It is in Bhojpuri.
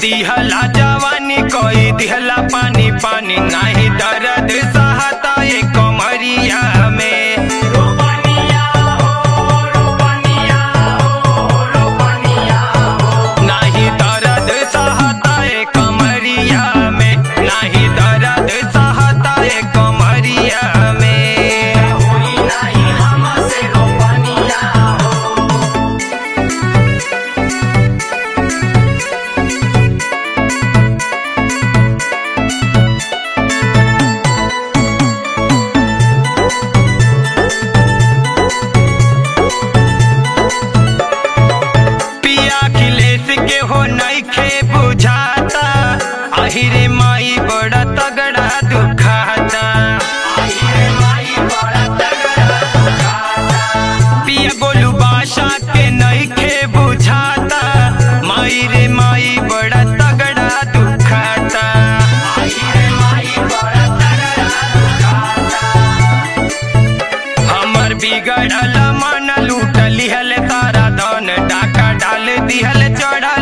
दिहला जवानी कोई दिहला पानी पानी नाही दर्द सहता ए कमरिया में नाही दर्द सहता ए कमरिया में नाही दर्द सहता ए कमरिया में पिया खिलेस के हो नइखे बुझाता आहिरे माई बड़ा तगड़ा दुखाता पिया गोलू बादशाह के नइखे बुझाता माई रे माई बड़ा तगड़ा दुखाता हमर बिगड़ल मन लूट लिहल तारा धन डाका डाल दिहल चढ़ा